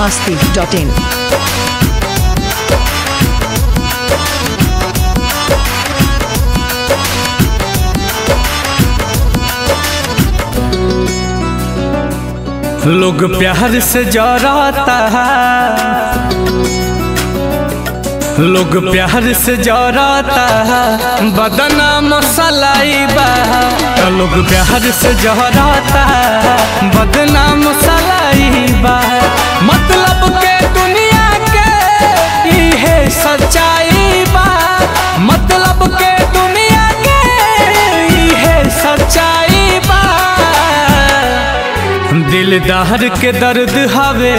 masti.in. लोग प्यार से जराता है लोग प्यार से जराता है बदना मसलाई बा लोग प्यार से जराता है बदना मसलाई बा मतलब के दुनिया के इहे सच्चाई बा मतलब के दुनिया के इहे सच्चाई बा दिलदार के दर्द हवे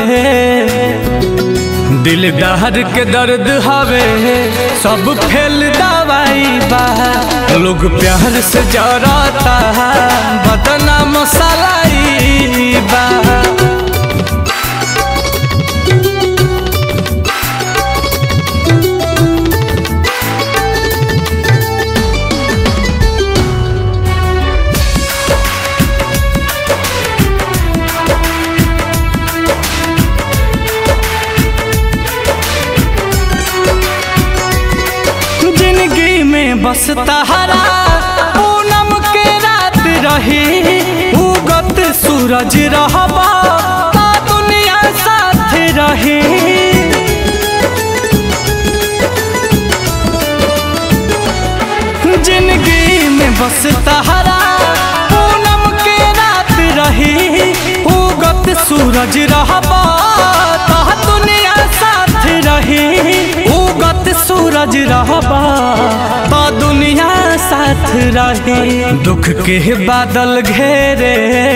दिलदार के दर्द हवे सब फेल दवाई बा लोग प्यार से जराता है बदना मसालाई बा जिंदगी में बस तहरा पूनम के रात रही उगत सूरज रहबा ता दुनिया साथ रही जिंदगी में बस तहरा पूनम के रात रही उगत सूरज रहबा ता दुनिया साथ रही उगत सूरज रहबा ता दुनिया साथ रही दुख के बादल घेरे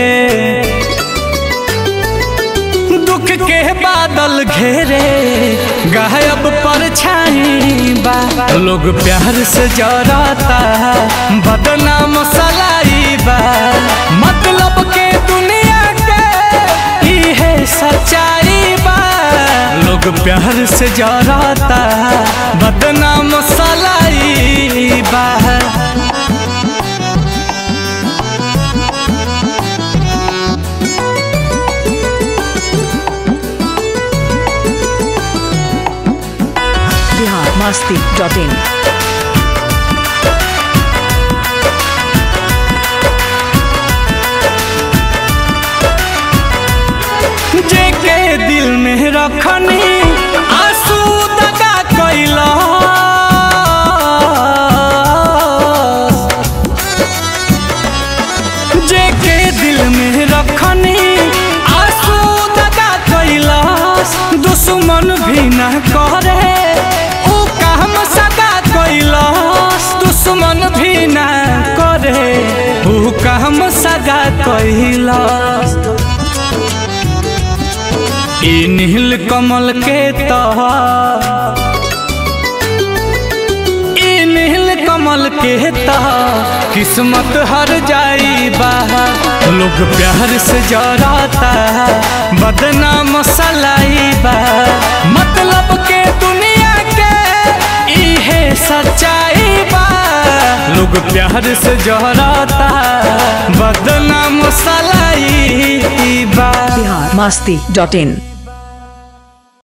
दुख के बादल घेरे गायब परछाई बा लोग प्यार से जराता है बदनाम सलाई बा मतलब के दुनिया के इहे सच्चाई बा लोग प्यार से जराता है बदनाम सलाई बा Bihar masti.in. जेके दिल में रखनी आंसू दगा कैला जेके दिल में रखनी आंसू दगा कैला दुश्मन भी न करे ऊ काम सगा कैला दुश्मन भी न करे ऊ काम सगा कैला ई नील कमल के तह ई नील कमल के तह किस्मत हर जाई बा लोग प्यार से जराता है बदनाम सलाई बा मतलब के दुनिया के इहे सच्चाई बा लोग प्यार से जराता है बदनाम सलाई बा Bihar masti.in.